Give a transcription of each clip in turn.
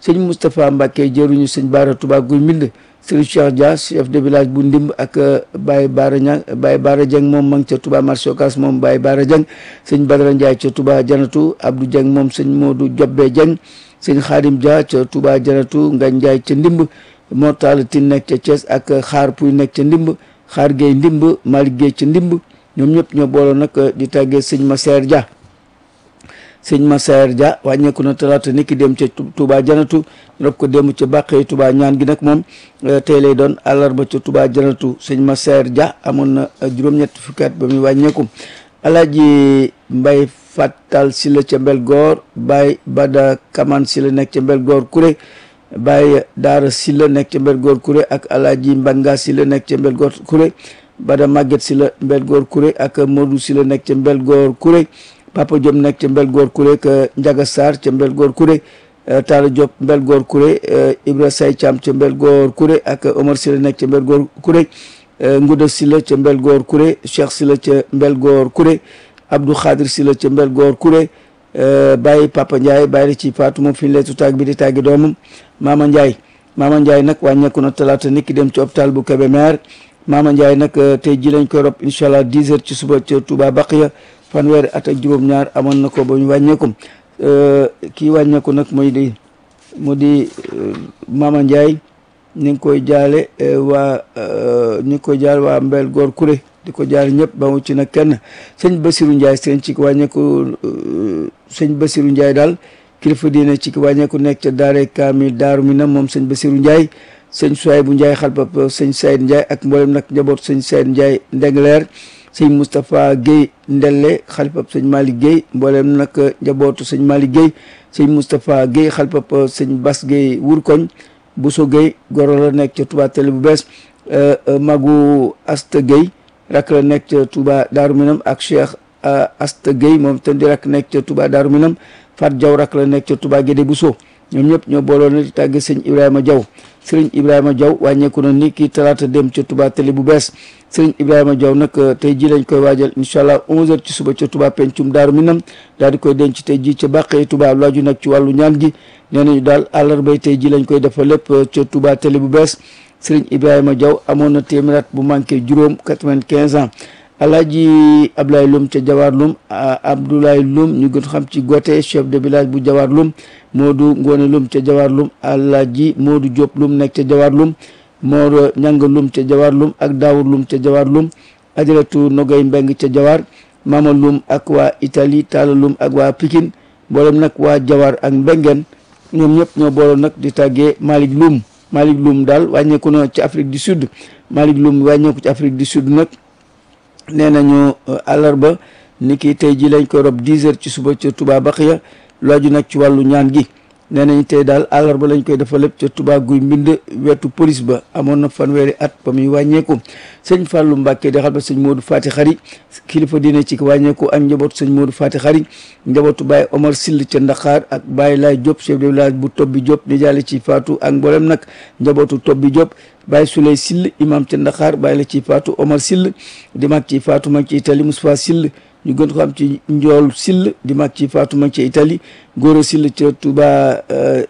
sëñ Moustapha Mbacke jëruñu sëñ Baara Touba Guy Mbind sëriñ Cheikh Dia chef de village bu Ndimb ak Baye Baara Ñang Baye Baara Dieng moom ma ngi ca Touba marché Ocass moom Baye Baara Dieng sëñ Badara Ndiaye ca Touba Janatu Abdou Dieng moom sëñ Modou Jobbe Dieng sëñ Khadim Dia ca Touba Janatu Ngagne Ndiaye ca Ndimb Mortal Tine nekk ca Thiès ak Xaar Puy nekk ca Ndimb Xaar Gueye Ndimb Malick Gueye ca Ndimb ñoom ñëpp ñoo booloo nag di tàggee sëñ Masseer Dia sëñ Massaer Dia wàññeeku na talaata niki dem ca Touba Janatu rob ko dem ca bàqee Touba ñaan gi nag moom tey lay doon àllarba ca Touba Janatu sëñ Massaer Dia amoon na juróom-ñett fukki at ba muy wàññeeku alaaji Mbay Fattal si la ca Mbel Goor Baye Bada Kaman si la nekk ca Mbel Goor Kuré Baye Daara si la nekk ca Mbel Goor Kuré ak alaaji Mbanga si la nekk ca Mbel Goor Kuré Bada Maguette si la Mbel Goor Kuré ak Modou si la nekk ca Mbel Goor Kuré Papa Diop nekk ca Mbel Goor Kuré ak Njaga Sarr ca Mbel Goor Kuré Talla Diop Mbel Goor Kuré Ibra Say Thiam ca Mbel Goor Kuré ak Omar Sila nekk ca Mbel Goor Kuré Nguda Sila ca Mbel Goor Kuré Cheikh Sila ca Mbel Goor Kuré Abdou Khadir Sila ca Mbel Goor Kuré Baye Papa Ndiaye bàyyi la ci Fatou moom fi ñu leetu taag bi di tàggi doomam Mama Ndiaye Mama Ndiaye nag wàññeeku na talaata nit ki dem ci hôpital bu Kébémer Mama Ndiaye nag tey ji lañ koy rob incha allah 10 heures ci suba ca Touba Baqiya fanweeri at ak juróom-ñaar amoon na ko ba ñu wàññeeku kii wàññeeku nag mooy di mu di Mama Ndiaye ñu ngi koy jaale waa ñu ngi koy jaale waa Mbel Goor Kuré di ko jaale ñëpp ba mu ci nag kenn sëñ Basirou Ndiaye sëñ ci wàññeeku sëñ Basirou Ndiaye daal kilifa diine ci wàññeeku nekk ca Daare Kaamil Daaru Minam moom sëñ Basirou Ndiaye sëñ Suwaay bu Ndiaye xalpap sëñ Saïd Ndiaye ak mboolem nag njaboot sëñ Saïd Ndiaye Ndengleer sëñ Moustapha Guèye Ndelle xalpap sëñ Malick Guèye mboolem nag njabootu sëñ Malick Guèye sëñ Moustapha Guèye xalpap sëñ Bas Guèye Wurkoñ Bousso Guèye goro la nekk ca Touba Télé bu bees Magu Asta Guèye rak la nekk ca Touba Daaru Minam ak Cheikh Asta Guèye moom tam di rak nekk ca Touba Daaru Minam Fat Diaw rak la nekk ca Touba Guédé Bousso ñoom ñëpp ñoo booloo na di tàgge sëñ Ibrahima Diaw sëriñ Ibrahima Diaw wàññeeku na ni kii talaata dem ca Touba Télé bu bees sëriñ Ibrahima Diaw nag tey ji lañ koy waajal incha allah 11h ci suba ca Touba pencum Daaru Minam daal di koy denc tey ji ca bàqee Touba laaju nag ci wàllu ñaan gi nee nañu daal àllarbay tey ji lañ koy defal lépp ca Touba Télé bu bees sëriñ Ibrahima Diaw amoon na téeméer bu manqué juróom 95 ans alaaji Abdoulaye Loum ca Jawar Loum Abdoulaye Loum ñu gën xam ci gote chef de village bu Jawar Loum Modou Ngone Loum ca Jawar Loum alaaji Modou Diop Loum nekk ca Jawar Loum Mor Ñanga Loum ca Jawar Loum ak Daawur Loum ca Jawar Loum ajaratu Nogay Mbeng ca Jawar Mama Loum ak waa Italie Talla Loum ak waa Pikine mboolem nag waa Jawar ak Mbengen ñoom ñëpp ñoo booloon nag di tàggee Malick Loum Malick Loum daal wàññeeku na ci Afrique du Sud Malick Loum wàññeeku ci Afrique du Sud nag nee nañu àllarba ni ki tey ji lañ koy rob 10 heures ci suba ca Touba Baxiya laaju nag ci wàllu ñaan gi nee nañ tey daal àllarba lañ koy defal lépp ca Touba guy mbind wetu police ba amoon na fanweeri at ba muy wàññeeku sëñ Fallou Mbacke di xal ba sëñ Modou Fati Xari kilifa diine ci wàññeeku ak njabootu sëñ Modou Fati Xari njabootu Baye Omar Sill ca Ndaxaar ak Baye Laay Diop chef de village bu Tobbi Diop di jàlle ci Faatu ak mboolem nag njabootu Tobbi Diop Baye Souley Sill imam ca Ndaxaar Baye la ci Faatu Omar Sill di mag ci Faatu mag ci Italie Moustapha Sill ñu gën ko xam ci njool sill di mag ci faatu mag ci Italie góor sill ca Touba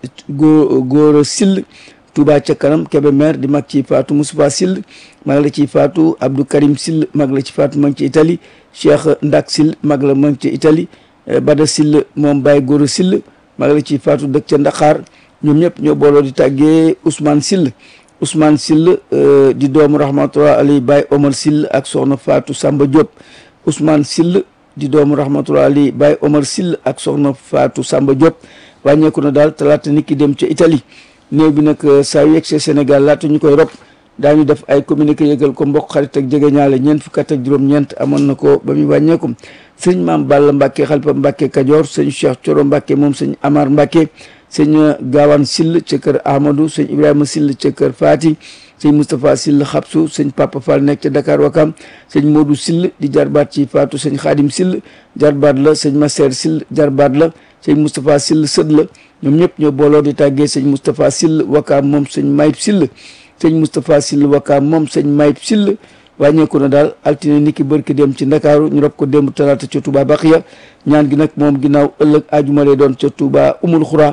góor góor sill Touba ca kanam Kébémer di mag ci faatu Moustapha sill mag la ci faatu Abdou Karim sill mag la ci faatu mag ci Italie Cheikh Ndak sill mag la mag ci Italie Bada sill moom Baye góor sill mag la ci faatu dëkk ca Ndaxaar ñoom ñëpp ñoo booloo di tàggee Ousmane sill Ousmane sill di doomu rahmatullah alay Baye Omar sill ak soxna Fatou Samba Diop Ousmane Sill di doomu rahmatullah ali Baye Omar Sill ak soxna Fatou Samba Diop wàññeeku na daal talaata nit ki dem ca Italie néew bi nag saa yu yegsee Sénégal laata ñu koy rob daañu def ay communiqué yëgal ko mbokk xarit ak jege ñaale ñeent fukk ak juróom-ñeent amoon na ko ba muy wàññeeku sëñ maam Balla Mbacke xalifa Mbacke Kajoor sëñ Cheikh Coro Mbacke moom sëñ Amar Mbacke sëñ Gaawaan Sill ca kër Ahmadou sëñ Ibrahima Sill ca kër Fati sëñ Moustapha Sill xabsu sëñ Papa Fall nekk ca Dakar Wakam sëñ Modou Sill di jarbaat ci Fatou sëñ Khadim Sill jarbaat la sëñ Masser Sill jarbaat la sëñ Moustapha Sill sët la ñoom ñëpp ñoo booloo di tàggee sëñ Moustapha Sill Wakam moom sëñ Mayib Sill sëñ Moustapha Sill Wakam moom sëñ Mayib Sill wàññeeku na daal altine niki bërki dem ci Ndakaaru ñu rob ko démb talaata ca Touba Baxiya ñaan gi nag moom ginnaaw ëllëg ajuma lay doon ca Touba Umul Xura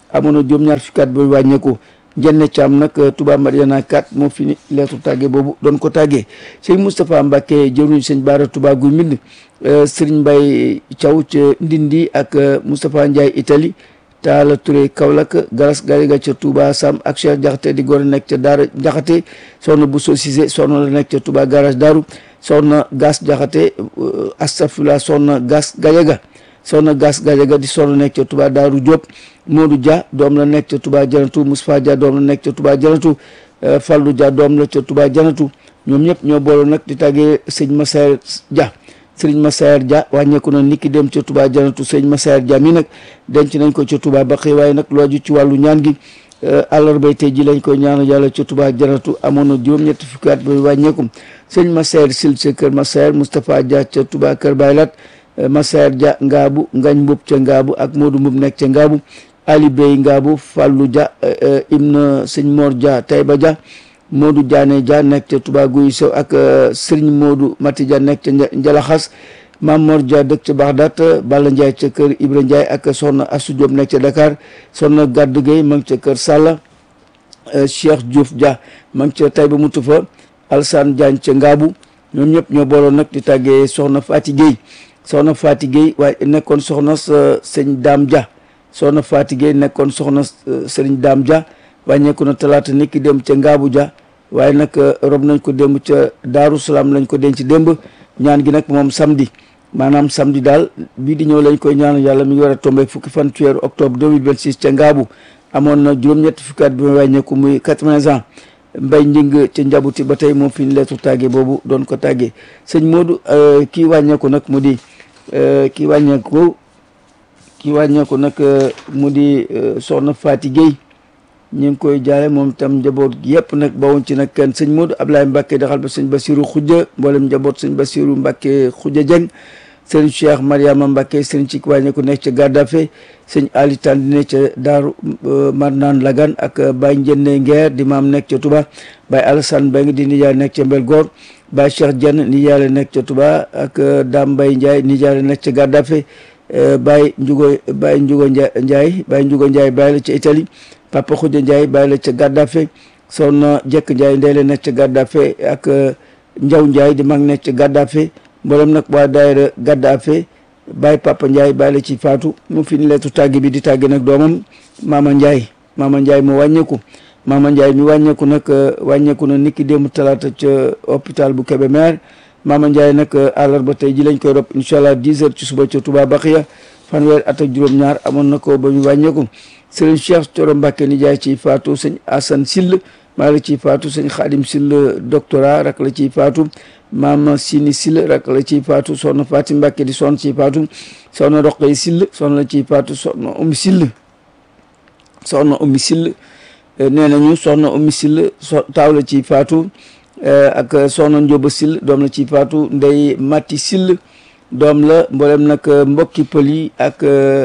amoon na juróom-ñaar fukki at ba wàññeeku Jenne Thiam nag Touba Mariana 4 moo fi ni leetu tàgge boobu doon ko tàggee sëñ Moustapha Mbacke jëruñ sëñ Baara Touba guy mbind Serigne Mbaye Thiaw ca Ndindi ak Moustapha Ndiaye Italie Taala Touré Kaolack Garas Gariga ca Touba Sam ak Cheikh Jaxate di góor nekk ca Daara Jaxate soxna Bousso Cissé soxna la nekk ca Touba garage Daaru soxna Gas Jaxate astafula soxna Gas Gajaga soxna Gas Gajaga di soxna nekk ca Touba Daaru Diop Modou Dia doom la nekk ca Touba Janatu Moustapha Dia doom la nekk ca Touba Janatu Fallou Dia doom la ca Touba Janatu ñoom ñëpp ñoo booloo nag di tàggee sëñ Massaer Dia sëriñ Massaer Dia wàññeeku na niki dem ca Touba Janatu sëñ Massaer Dia mi nag denc nañ ko ca Touba Baqi waaye nag lu aju ci wàllu ñaan gi àllarbay tey ji lañ koy ñaanal yàlla ca Touba Janatu amoon na juróom-ñetti fukki at ba wàññeeku sëñ Massaer Sil ca kër Massaer Moustapha Dia ca Touba kër Baylat Massaer Dia Ngaabu Ngañ Mbub ca Ngaabu ak Modou Mbub nekk ca Ngaabu Ali Bey Ngaabu Fallou Dia Ibn sëñ Mor Dia Taïba Dia Modou Diané Dia nekk ca Touba Guy Sow ak Serigne Modou Mati Dia nekk ca Njalaxas Mamor Dia dëkk ca Baxdaat Balla Ndiaye ca kër Ibra Ndiaye ak Soxna Assou Diop nekk ca Dakar Soxna Gaddu Gueye ma ngi ca kër Salla Cheikh Diouf Dia ma ngi ca Taïba Mutufa Alsane Diagne ca Ngaabu ñoom ñëpp ñoo booloon nag di tàggee Soxna Fati Gueye Soxna Fati Gueye waaye nekkoon soxna sëñ Dame Dia soxna Fati Gueye nekkoon soxna sëriñ Dame Dia wàññeeku na talaata nit ki dem ca Ngaabu Dia waaye nag rob nañ ko démb ca Daaru Salaam lañ ko denc démb ñaan gi nag moom samedi maanaam samedi daal bii di ñëw lañ koy ñaanu yàlla mi ngi war a tombé fukki fan ci weeru octobre 2026 ca Ngaabu amoon na juróom-ñetti fukki at bi ma wàññeeku muy 80 ans mbay njing ca njabuti ba tey moom fi ñu leetu tàggee boobu doon ko tàggee sëñ Modou kii wàññeeku nag mu di kii wàññeeku kii wàññeeku nag mu di soxna Fati Gueye ñu ngi koy jaale moom itam njaboot gi yëpp nag bawuñ ci nag kenn sëñ Modou Ablaye Mbacke daxal ba sëñ Basiru Xujja mboolem njaboot sëñ Basiru Mbacke Xujja Jeng sëriñ Cheikh Mariama Mbacke sëriñ ci wàññeeku nekk ca Gaddafe sëñ Ali Tandine ca Daaru Marnaan Lagan ak Baye Njenne Ngeer di maam nekk ca Touba Baye Alassane Mbengue di nijaay nekk ca Mbel Goor Baye Cheikh Dieng nijaay la nekk ca Touba ak Dame Mbaye Ndiaye nijaay la nekk ca Gaddafe Baye Njugo Baye Njugo Ndiaye Baye Njugo Ndiaye Baye la ca Italie Papa Khoudia Ndiaye Baye la ca Gaddafe Soxna Jekk Ndiaye ndey la nekk ca Gaddafe ak Njaw Ndiaye di mag nekk ca Gaddafe mboolem nag waa daayira Gaddafe Baye Papa Ndiaye Baye la ci faatu mu fi ni leetu tàgg bi di tàgg nag doomam Mama Ndiaye Mama Ndiaye mu wàññeeku Mama Ndiaye mi wàññeeku nag wàññeeku na niki démb talaata ca hôpital bu Kébémer Mama Ndiaye nag àllarba tey ji lañ koy rob incha allah 10 heures ci suba ca Touba Baxiya fanweer at ak juróom-ñaar amoon na ko ba ñu wàññeeku sëriñ Cheikh Thioro Mbacke ni jaay ciy faatu sëñ Assane Sill maa la ciy faatu sëñ Xaadim Sill doctorat rak la ciy faatu maam Sini Sill rak la ciy faatu soxna Faati Mbacke di soxna ciy faatu soxna Roqay Sill soxna la ciy faatu soxna Umi Sill soxna Umi Sill nee nañu soxna Umi Sill so taaw la ciy faatu ak soxna Njóoba Sill doom la ciy faatu ndey Mati Sill doom la mboolem nag mbokki pël yi ak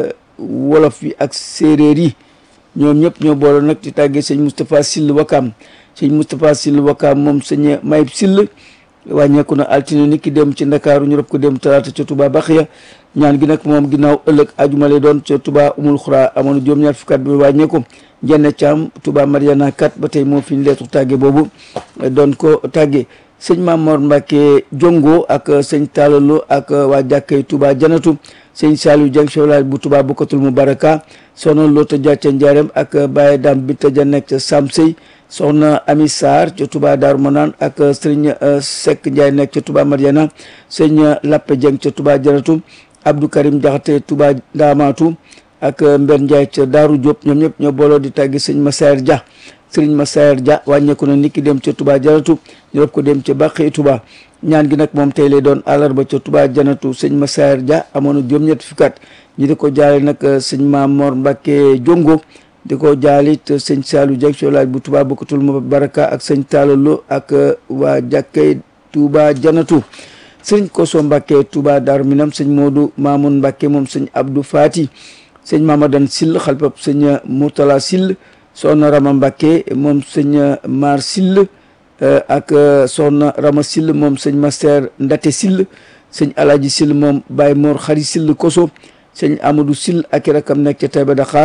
wolof yi ak séeréer yi ñoom ñëpp ñoo boole nag di tàggee sëñ Moustapha Sill Wakaam sëñ Moustapha Sill Wakaam moom sëñ Mayib Sill wàññeeku na altine ni ki dem ci ndakaaru ñu rob ko dem talaata ca Touba Baxiya ñaan gi nag moom ginnaaw ëllëg ajuma lay doon ca Touba umul xuraa amoon na juróom-ñaar fukki at bi wàññeeku jenne caam Touba Mariana kat ba tey moo fi ñu leetu tàgge boobu doon ko tàgge sëñ Mamor Mbacke Jongo ak sëñ Talalo ak waa jàkkay Touba Janatu sëñ Saliou Dieng chevlage bu Touba bokkatul mu baraka soxna Lota Dia ca Ndiarème ak Baye Dam Binta Dia nekk ca Sam Sey soxna Ami Sarr ca Touba Darou Manane ak sëñ Seck Ndiaye nekk ca Touba Mariana sëñ Lappe Dieng ca Touba Janatu Abdou Karim Diakhaté Touba Ndamatu ak Mber Ndiaye ca Daaru Diop ñoom ñëpp ñoo booloo di tàggi sëñ Massaer Dia sëriñ Massaer Dia wàññeeku na niki dem ca Touba Janatu ñu rob ko dem ca Bàqi Touba ñaan gi nag moom tey lay doon àllarba ca Touba Janatu sëñ Massaer Dia amoon na juróom-ñetti fukki at ñi di ko jaale nag sëñ Mamor Mbacke Jongo di ko jaalit sëñ Saliou Dieng cholaaj bu Touba bokkatul mu baraka ak sëñ Talalo ak waa jàkkay Touba Janatu sëñ Koso Mbacke Touba Darou Minam sëñ Modou Mamoun Mbacke moom sëñ Abdou Fati sëñ Mamadan Sill xalpab sëñ Mourtala Sill soxna Rama Mbacke moom sëñ Mar Sill ak soxna Rama Sill moom sëñ Master Ndate Sill sëñ Alaji Sill moom Baye Mor Xari Sill Koso sëñ Amadou Sill ak i rakam nekk ca Taïba Dakar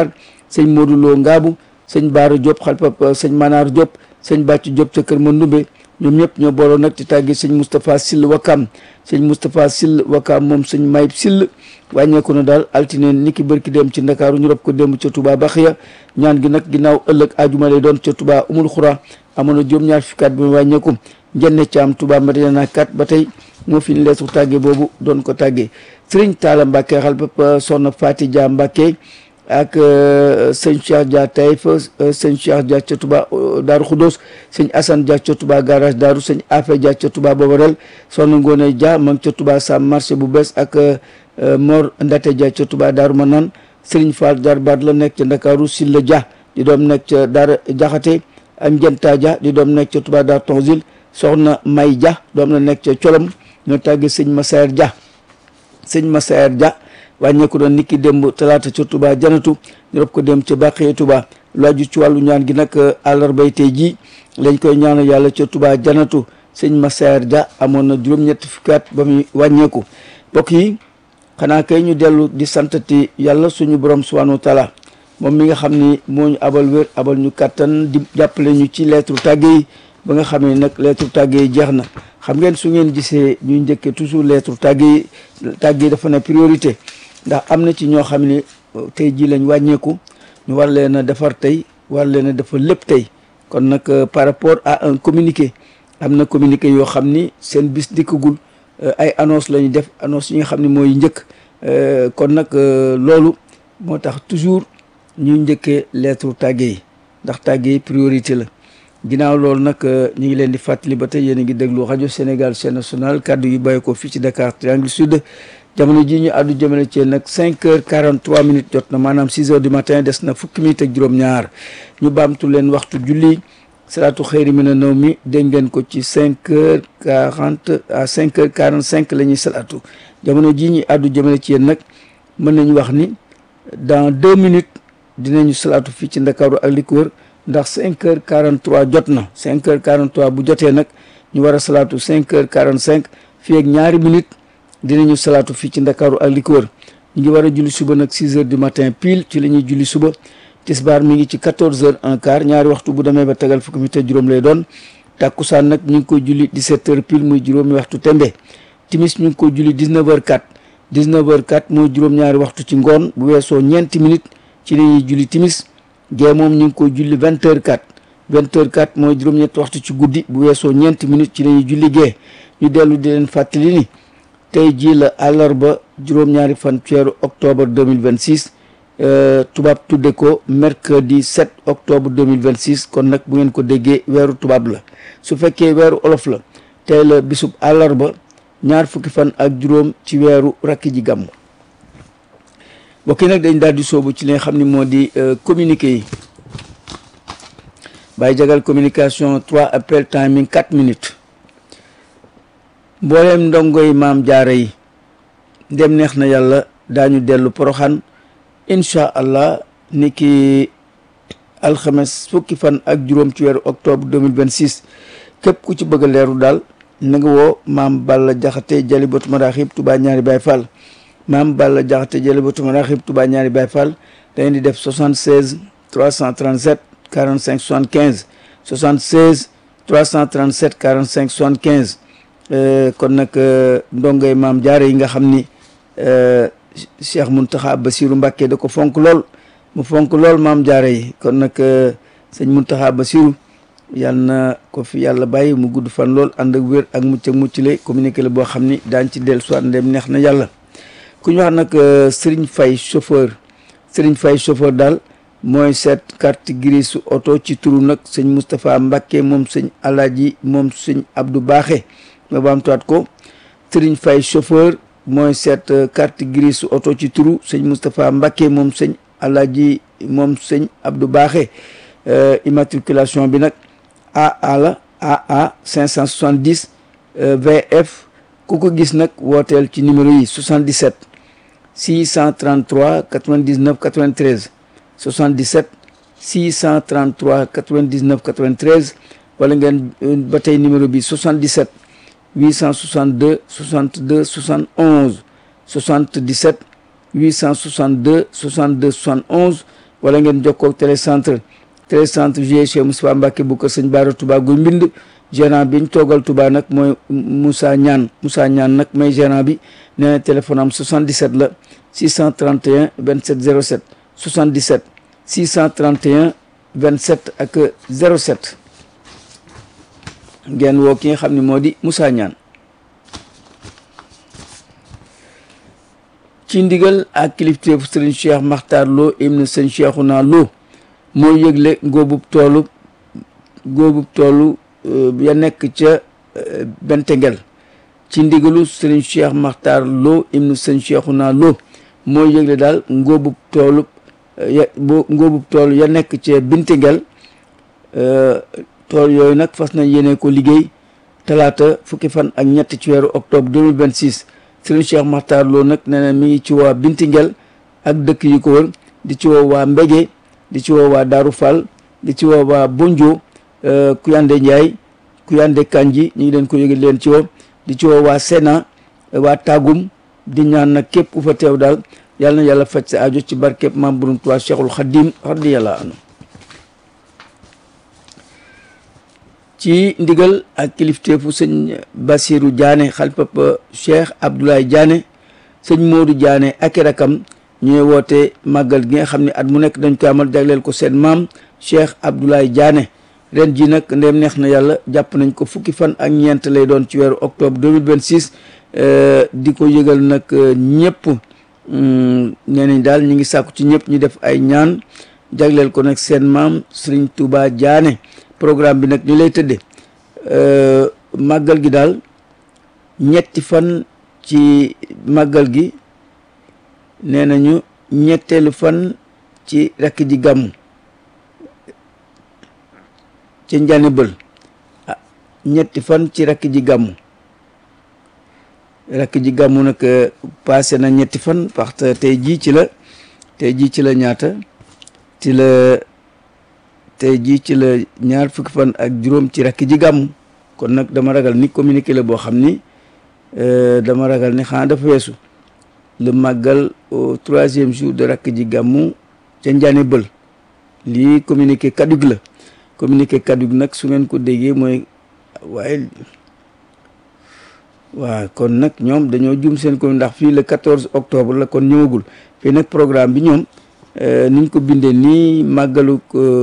sëñ Modou Lo Ngaabu sëñ Baara Diop xalpap sëñ Manar Diop sëñ Bàcc Diop ca kër Mandumbe ñoom ñëpp ñoo booloo nag ci tàggi sëñ Moustapha Sill Wakam sëñ Moustapha Sill Wakam moom sëñ Mayib Sill wàññeeku na daal altine ni ki bërki dem ci Ndakaaru ñu rob ko démb ca Touba Baxiya ñaan gi nag ginnaaw ëllëg ajuma lay doon ca Touba Umul Xura amoon na juróom-ñaar fukkaat bi mu wàññeeku njenne caam Touba Madina kat ba tey moo fi ñu leesu tàgge boobu doon ko tàggee Sëriñ Taala Mbàkke xal ba soxna Fati Dia Mbàkke ak sëñ Cheikh Dia Taïf sëñ Cheikh Dia ca Touba Daaru Xudoos sëñ Assane Dia ca Touba garage Daaru sëñ Afe Dia ca Touba Bobarel soxna Ngoone Dia ma ngi ca Touba Sam marché bu bees ak Mor Ndate Dia ca Touba Daaru Manaan Sëriñ Fall Darbaat la nekk ca Ndakaaru Silla Dia di doom nekk ca Daara Jaxate am Jenta Dia di doom nekk ca Touba Daar Tonzil soxna May Dia doom la nekk ca Colom ñoo tàggee sëñ Massaer Dia sëñ Massaer Dia wàññeeku doon niki démb talaata ca Touba janatu ñu rob ko dem ca Bàqee Touba lu aju ci wàllu ñaan gi nag àllarbay tey jii lañ koy ñaanal yàlla ca Touba janatu sëñ Massaer Dia amoon na juróom-ñetti fukki at ba muy wàññeeku mbokk yi xanaa kay ñu dellu di santati yàlla suñu borom subhanahu wa taala moom mi nga xam ni moo ñu abal wér abal ñu kàttan di jàppale ñu ci lettre tàgge yi ba nga xam ne nag lettre tàgge yi jeex na xam ngeen su ngeen gisee ñuy njëkkee toujours lettre tàgge yi tàgge yi dafa ne priorité ndax am na ci ñoo xam ne tey jii lañ wàññeeku ñu war leen a defar tey war leen a defar lépp tey kon nag par rapport à un communiqué am na communiqué yoo xam ni seen bis dikkagul ay annonce la ñu def annonce yi nga xam ne mooy njëkk kon nag loolu moo tax toujours ñuy njëkkee lettre tàgge yi ndax tàgge yi priorité la ginnaaw loolu nag ñu ngi leen di fàttali ba tey yéen a ngi déglu rajo Sénégal chaîne nationale kàddu yi bàyyi ko fii ci Dakar Triangle Sud jamono ji ñu àddu jëmale ci nag cinq heures quarante trois minutes jot na maanaam six heures du matin des na fukki minutes ak juróom-ñaar ñu baamtu leen waxtu julli salaatu xëyri mi na naw mi dégg ngeen ko ci cinq heures quarante à cinq heures quarante cinq la ñuy salaatu jamono ji ñu àddu jëmale ci yéen nag mën nañu wax ni dans deux minutes dinañu salaatu fii ci Ndakaaru ak li ko wër ndax cinq heures quarante trois jot na cinq heures quarante trois bu jotee nag ñu war a salaatu cinq heures quarante cinq fii ak ñaari minutes dinañu salaatu fii ci ndakaaru ak li ko wër ñu ngi war a julli suba nag six heures du matin pile ci la ñuy julli suba tisbaar mi ngi ci quatorze heures un quart ñaari waxtu bu demee ba tegal fukki mi te juróom lay doon tàkkusaan nag ñu ngi koy julli dix-sept heures pile muy juróomi waxtu tembe timis ñu ngi koy julli dix-neuf heures quatre dix-neuf heures quatre mooy juróom-ñaari waxtu ci ngoon bu weesoo ñeenti minutes ci la ñuy julli timis gee moom ñu ngi koy julli vingt heures quatre vingt heures quatre mooy juróom-ñetti waxtu ci guddi bu weesoo ñeenti minutes ci la ñuy julli gee ñu dellu di leen fàttali ni tey jii la àllarba juróom-ñaari fan weeru octobre 2026 tubaab tudde ko mercredi 7 octobre 2026 kon nag bu ngeen ko déggee weeru tubaab la su fekkee weeru olof la tey la bisub àllarba ñaar fukki fan ak juróom ci weeru rakki ji gàmm mbokk yi nag dañ daal di soobu ci li nga xam ne moo di communiqué yi Baye Jagal communication 3 appel timing 4 minutes mbooleem ndongoy maam jaara yi ndem neex na yàlla daañu dellu poroxaan incha allah ni ki alxames fukki fan ak juróom ci weeru octobre 2026 képp ku ci bëgg a leeru daal na nga woo maam Balla Jaxate Jalibatu Maraaxib Touba ñaari Baay Fall maam Balla Jaxate Jalibatu Maraaxib Touba ñaari Baay Fall da ngeen di def 76 337 45 75 76 337 45 75 kon nag ndongoy maam jaare yi nga xam ni Cheikh Mountakha Bassirou Mbacké da ko fonk lool mu fonk lool maam jaare yi kon nag sëñ Mountakha Bassirou yàlla na ko fi yàlla bàyyi mu gudd fan lool ànd ak wér ak mucc ak mucc le communiqué la boo xam ni daañ ci dellu soit ndem neex na yàlla ku ñu wax nag Serigne Faye chauffeur Serigne Faye chauffeur daal mooy seet carte grise su oto ci turu nag sëñ Moustapha Mbacké moom sëñ Alaaji moom sëñ Abdou Baaxe ma baamtuwaat ko Serigne Faye chauffeur mooy seet carte grise su oto ci turu sëñ Moustapha Mbacké moom sëñ Alaaji moom sëñ Abdou Baaxe immatriculation bi nag AA la AA 570 VF ku ko gis nag wooteel ci numéro yi 77 633 99 93 77 633 99 93 wala ngeen ba tey numéro bi 77 862 62 71 77 862 62 71 wala ngeen jokkoo ak télécentre télécentre GIE Moustapha Mbacke bu ko sëñ Baara Touba guy mbind gérant bi ñu toogal Touba nag mooy Moussa Ñaan Moussa Ñaan nag may gérant bi nee na téléphone am 77 la 631 27 07 77 631 27 ak 07 ngeen woo ki nga xam ne moo di Moussa Ñaan ci ndigal ak kilifteefu sëriñ Cheikh Makhtar Lo ibn sëñ Cheikhouna Lo moo yëgle ngóobub toolu ngóobub toolu ya nekk ca Bentengel ci ndigalu sëriñ Cheikh Makhtar Lo ibn sëñ Cheikhouna Lo moo yëgle daal ngóobub toolu ya bo ngóobub toolu ya nekk ca Bentengel tool yooyu nag fas nañ yéene ko liggéey talaata fukki fan ak ñett ci weeru octobre 2026 sëriñ Cheikh Makhtar Lo nag nee na mi ngi ci waa Bintingel ak dëkk yu ko wër di ci woo waa Mbege di ci woo waa Daaru Fall di ci woo waa Bonjo Kuyande Ndiaye Kuyande Kanji ñu ngi leen ko yëgal leen ci woo di ci woo waa Sena waa Tagum di ñaan nag képp ku fa teew daal yàlla na yàlla faj sa aajo ci barkeb maam Borom Tuubaa Cheikhul Khadim radiyallahu anhu ci ndigal ak kilifteefu sëñ Bassirou Diané xalpapa Cheikh Abdoulaye Diané sëñ Modou Diané ak i rakam ñooy woote màggal gi nga xam ne at mu nekk dañ ko amal jagleel ko seen maam Cheikh Abdoulaye Diané ren ji nag ndem neex na yàlla jàpp nañ ko fukki fan ak ñeent lay doon ci weeru octobre 2026 di ko yëgal nag ñëpp nee nañ daal ñu ngi sàkku ci ñëpp ñu def ay ñaan jagleel ko nag seen maam Serigne Touba Diané programme bi nag ñu lay tëdde màggal gi daal ñetti fan ci màggal gi nee nañu ñetteelu fan ci rakk ji gàmmu ca njane bël ah ñetti fan ci rakk ji gàmmu rakk ji gàmmu nag passé na ñetti fan parce que tey jii ci la tey jii ci la ñaata ci la tey jii ci la ñaar fukki fan ak juróom ci rakk ji gàmmu kon nag dama ragal ni communiqué la boo xam ni dama ragal ni xanaa dafa weesu le màggal au troisième jour de rakk ji gàmmu ca njaane bël lii communiqué kadug la communiqué kadug nag su ngeen ko déggee mooy waaye waaw kon nag ñoom dañoo jum seen ko ndax fii le 14 octobre la kon ñëwagul fii nag programme bi ñoom niñ ko bindee nii màggalu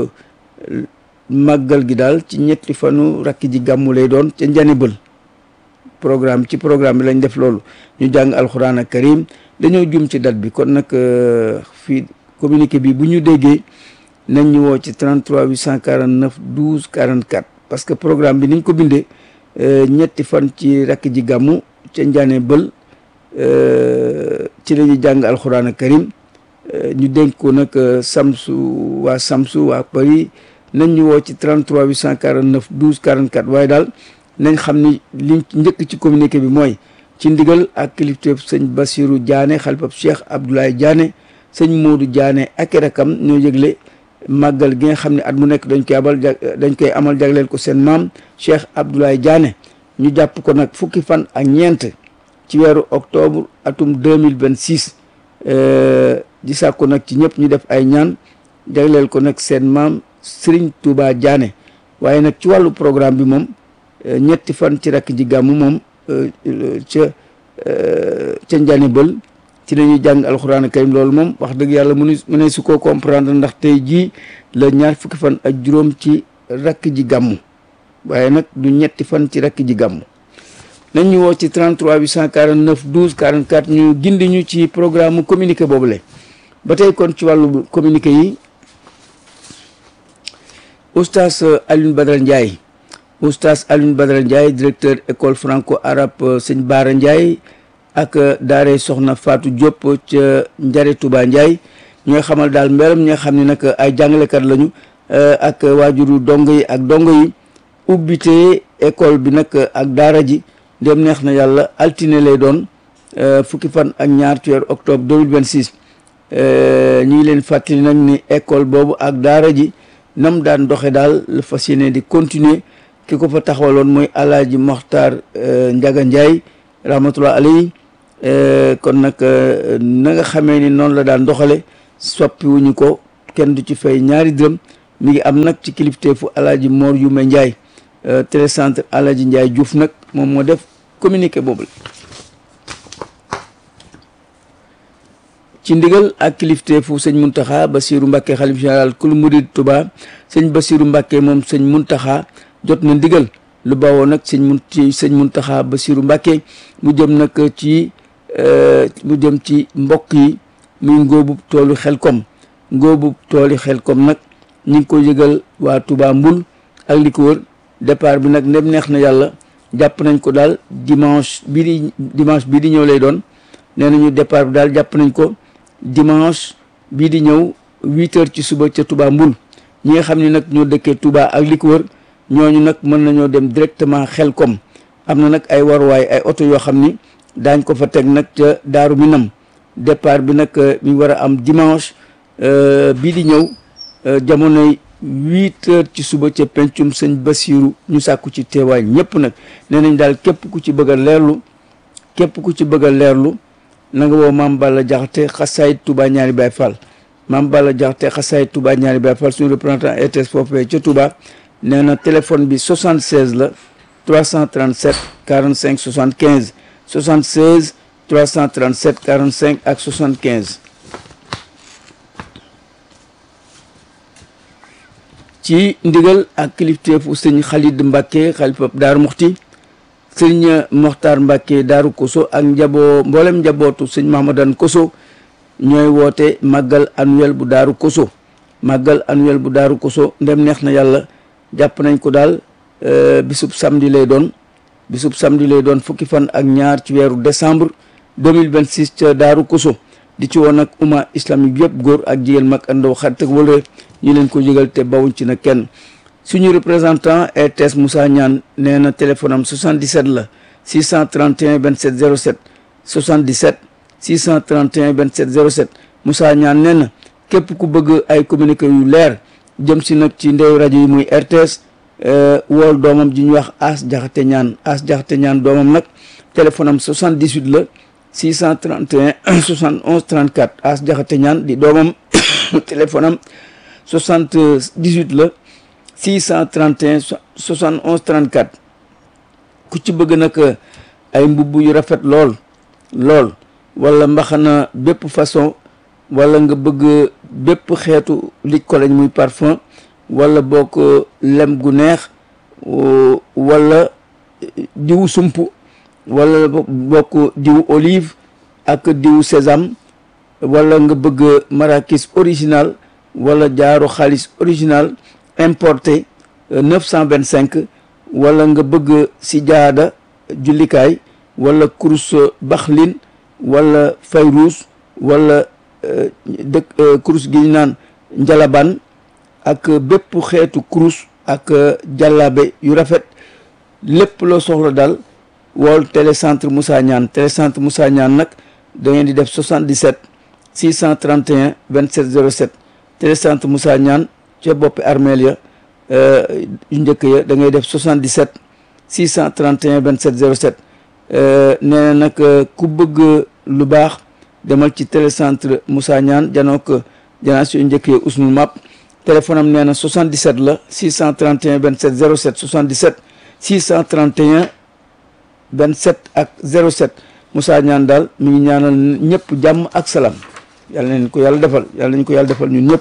màggal gi daal ci ñetti fanu rakk ji gàmmu lay doon ca njane bël programme ci programme bi lañ def loolu ñu jàng alxuraan ak karim dañoo jum ci date bi kon nag fii communiqué bi bu ñu déggee nañ ñu woo ci 33 849 12 44 parce que programme bi niñ ko bindee ñetti fan ci rakk ji gàmmu ca njane bël ci la ñuy jàng alxuraan ak karim ñu dénk ko nag samsu waa samsu waa Paris nañ ñu woo ci 33 849 12 44 waaye daal nañ xam ni liñ njëkk ci communiqué bi mooy ci ndigal ak kilifteef sëñ Bassirou Diané xalifab Cheikh Abdoulaye Diané sëñ Modou Diané ak i rakam ñoo yëgle màggal gi nga xam ne at mu nekk dañ koy abal dañ koy amal jagleel ko seen maam Cheikh Abdoulaye Diané ñu jàpp ko nag fukki fan ak ñeent ci weeru octobre atum 2026 di sàkku nag ci ñëpp ñu def ay ñaan jagleel ko nag seen maam Serigne Touba Diané waaye nag ci wàllu programme bi moom ñetti fan ci rakk ji gàmmu moom ca ca njani bël ci la ñuy jàng alxuraan karim loolu moom wax dëgg yàlla mënu mu ne su ko comprendre ndax tey jii la ñaar fukki fan ak juróom ci rakk ji gàmmu waaye nag du ñetti fan ci rakk ji gàmmu nañ ñu woo ci 33 849 12 44 ñu gindi ñu ci programme communiqué boobule ba tey kon ci wàllu communiqué yi oustaz Alioune Badara Ndiaye oustaz Alioune Badara Ndiaye directeur école franco arabe sëñ Baara Ndiaye ak daare soxna Fatou Diop ca Njare Touba Ndiaye ñi nga xamal daal mbelam ñi nga xam ne nag ay jàngalekat lañu ak waajuru dongo yi ak dongo yi ubbite école bi nag ak daara ji dem neex na yàlla altine lay doon fukki fan ak ñaar ci weeru octobre 2026 ñu ngi leen fàttali nag ni école boobu ak daara ji nam daan doxe daal la fas yéene di continuer ki ko fa taxawaloon mooy alaaji Moxtaar Njaga Njaay rahmatullah alayhi kon nag na nga xamee ni noonu la daan doxale soppiwuñu ko kenn du ci fay ñaari dërëm mi ngi am nag ci kilifteefu alaaji Mor Yume Ndiaye télécentre alaaji Ndiaye Diouf nag moom moo def communiqué boobu ci ndigal ak kilifteefu sëñ Muntaxa Basiru Mbàkke xalif général kul murid Tuba sëñ Basiru Mbàkke moom sëñ Muntaxa jot na ndigal lu bawoo nag sëñ mun ci sëñ Muntaxa Basiru Mbàkke mu jëm nag ci mu jëm ci mbokk yi muy ngóobu toolu Xelkom ngóobu tooli Xelkom nag ñu ngi ko yëgal waa Touba Mbul ak li ko wër départ bi nag ndem neex na yàlla jàpp nañ ko daal dimanche bii di dimanche bii di ñëw lay doon nee nañu départ bi daal jàpp nañ ko dimanche bii di ñëw huit heures ci suba ca Touba Mbul ñi nga xam ne nag ñoo dëkkee Touba ak li ko wër ñooñu nag mën nañoo dem directement Xelkom am na nag ay waruwaay ay oto yoo xam ni daañ ko fa teg nag ca Daaru Minam départ bi nag mi war a am dimanche bii di ñëw jamonoy huit heures ci suba ca pencum sëñ Basiru ñu sàkku ci teewaay ñëpp nag nee nañ daal képp ku ci bëgg a leerlu képp ku ci bëgg a leerlu na nga woo Maam Balla Jaxate xasaayit Touba ñaari Baay Fall Maam Balla Jaxate xasaayit Touba ñaari Baay Fall suñu représentant RTS foofee ca Touba nee na téléphone bi 76 la 337 45 75 76 337 45 ak 75 ci ndigal ak kilifteefu sëñ Xalid Mbàkke xalifa Daaru Muxti sëñ Moxtaar Mbàkke Daaru Koso ak njaboo mboolem njabootu sëñ Mahamadan Koso ñooy woote màggal annuel bu Daaru Koso màggal annuel bu Daaru Koso ndem neex na yàlla jàpp nañ ko daal bisub samedi lay doon bisub samedi lay doon fukki fan ak ñaar ci weeru décembre 2026 ca Daaru Koso di ci woon nag umma islamique yëpp góor ak jigéen mag ak ndaw xarit ak wala ñu leen ko yëgal te bawuñ ci na kenn suñu représentant RTS Moussa Niane nee na téléphone am 77 la 631 27 07 77 631 27 07 Moussa Niane nee na képp ku bëgg ay communiqué yu leer jëm si nag ci ndeyu rajo yi muy RTS wool doomam ji ñuy wax As Jaxate Ñaan As Jaxate Ñaan doomam nag téléphone am 78 la 631 71 34 As Jaxate Ñaan di doomam téléphone am 78 la 631 71 34 ku ci bëgg nag ay mbubb yu rafet lool lool wala mbaxana bépp façon wala nga bëgg bépp xeetu lij ko lañ muy parfum wala bokk lem gu neex wala diwu sump wala bokk diwu olive ak diwu sésame wala nga bëgg marakis original wala jaaru xaalis original importé neuf cent vingt cinq wala nga bëgg si jaada jullikaay wala kurus baxlin wala fayruus wala dëkk kurus gi ñu naan njalaban ak bépp xeetu kurus ak jàllaabe yu rafet lépp loo soxla daal wool télécentre Moussa Niane télécentre Moussa Niane nag da ngeen di def 77 631 27 07 télécentre Moussa Niane ca boppi armeel ya yu njëkk ya da ngay def 77 631 27 07 nee na nag ku bëgg lu baax demal ci télécentre Moussa Niane janoo ko janaa si yu njëkk ya usnul map téléphone am nee na 77 la 631 27 07 77 631 27 ak 07 Moussa Niane daal mi ngi ñaanal ñëpp jàmm ak salaam yàlla nañ ko yàlla defal yàlla nañ ko yàlla defal ñun ñëpp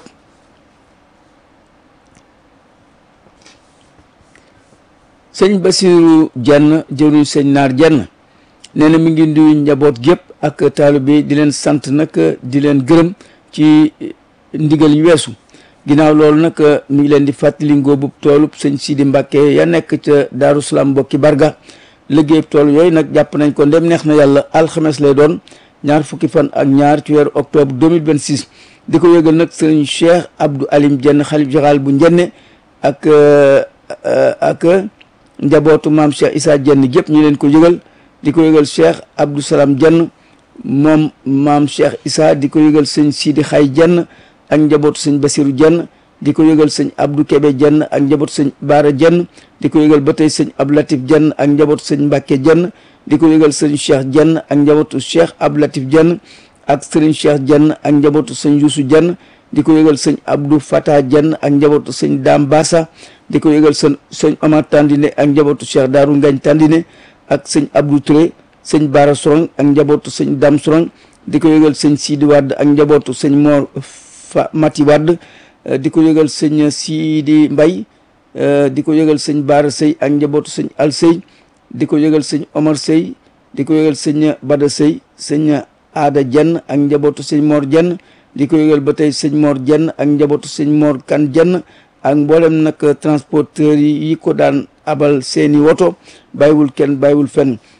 sëñ Basiru Jenn jëruñ sëñ Naar Jenn nee na mi ngi nuyu njaboot gépp ak taalibe di leen sant nag di leen gërëm ci ndigal yu weesu ginnaaw loolu nag mi ngi leen di fàttali ngóobub toolub sëñ Sidi Mbàkke ya nekk ca Daaru Salaam mbokki Barga liggéey tool yooyu nag jàpp nañ ko ndem neex na yàlla alxames lay doon ñaar fukki fan ak ñaar ci weeru octobre 2026 di ko yëgal nag sëriñ Cheikh Abdou Alim Jenn xalif général bu njenne ak ak njabootu maam Cheikh Issa Jenn gépp ñu leen ko yëgal di ko yëgal Cheikh Abdou Salam Jenn moom maam Cheikh Issa di ko yëgal sëñ Sidi Xay Jenn ak njabootu sëñ Basiru Jenn di ko yëgal sëñ Abdou Kebe Jenn ak njabootu sëñ Baara Jenn di ko yëgal ba tey sëñ Abdou Latif Jenn ak njabootu sëñ Mbàkke Jenn di ko yëgal sëñ Cheikh Jenn ak njabootu Cheikh Abdou Latif Jenn ak sëriñ Cheikh Jenn ak njabootu sëñ Yuusu Jenn di ko yëgal sëñ Abdou Fata Dieng ak njabootu sëñ Dame Bassa di ko yëgal sëñ sëñ Omar Tandine ak njabootu Cheikh Darou Ngagne Tandine ak sëñ Abdou Touré sëñ Bara Sorong ak njabootu sëñ Dame Sorong di ko yëgal sëñ Sidi Wade ak njabootu sëñ Mor Fa Mati Wade di ko yëgal sëñ Sidi Mbay di ko yëgal sëñ Bara Sey ak njabootu sëñ Al Sey di ko yëgal sëñ Omar Sey di ko yëgal sëñ Bada Sey sëñ Aada Jenn ak njabootu sëñ Mor Jenn di ko yëgal ba tey sëñ Mor Jenn ak njabootu sëñ Mor Kan Jenn ak mboolem nag transporteur yi ko daan abal seeni woto bàyyiwul kenn bàyyiwul fenn